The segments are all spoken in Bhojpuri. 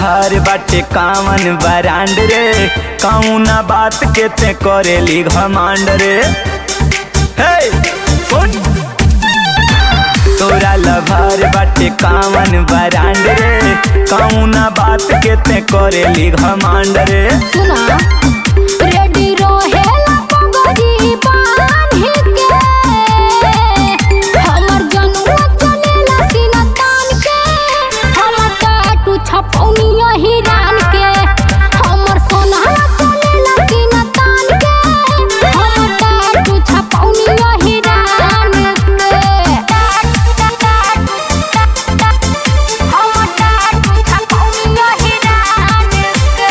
लभार बाटे कामन बरांड रे कौना बात के ते करेली घमांड रे हे सुन तोरा लभार बाटे कामन बरांड रे कौना बात के ते करेली घमांड रे सुना रेडी रहेला पगड़ी बांधी के हमर जनुआ चलेला सीना तान के हमर टाटू छपौनिया हिरान के हमर सोनहा चलेला सीना तान के हमर टाटू छपौनिया हिरान के हमर टाटू छपौनिया हिरान के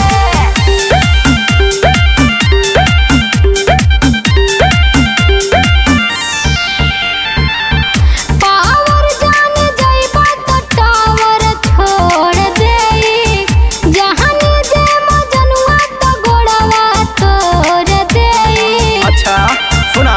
पावर जान जाइबा त टावर छोड़ देई जहानी जे मजनुआ त गोड़वा तोड़ देई अच्छा सुना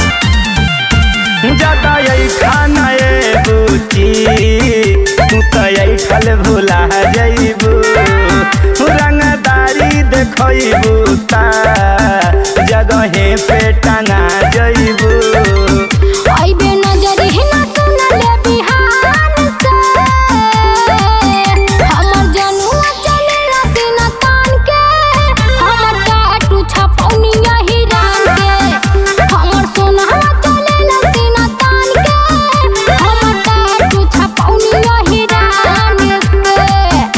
ज्यादा यही खाना ये बुची तू तो यही फल भुला जइबू रंगदारी देखइबू ता जगहे पे टंगा जइबू आइबे नजर ही ना सुनले बिहान से हमर जनुआ चलेला सीना तान के हमर टाटू छपौनिया हिरान के हमर सोनहा चलेला सीना तान के हमर टाटू छपौनिया हिरान के हमर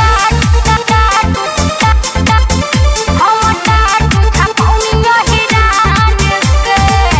टाटू छपौनिया हिरान के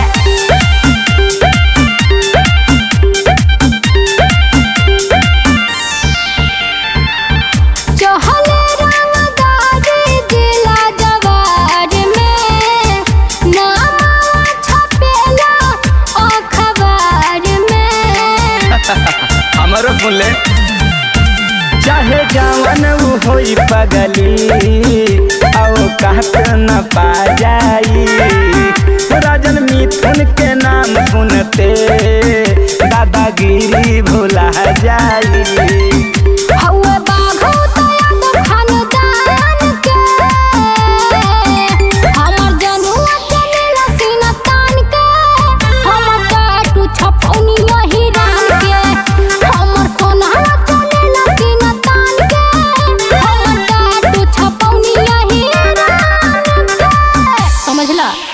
चहले रंगदारी जिला जवार में नाम छपेला अखबार में हमरो फुले चाहे जवन उ होई पगली आओ कहत न पा जाई राजन मिथुन के नाम सुनते दादागिरी भुला जाई हौवे बाघो तया तो खानदान के हमर जनुआ चलेला सीना तान के हमर टाटू छपौनिया हिरान के हमर सोनहा चलेला सीना तान के हमर टाटू छपौनिया हिरान के समझला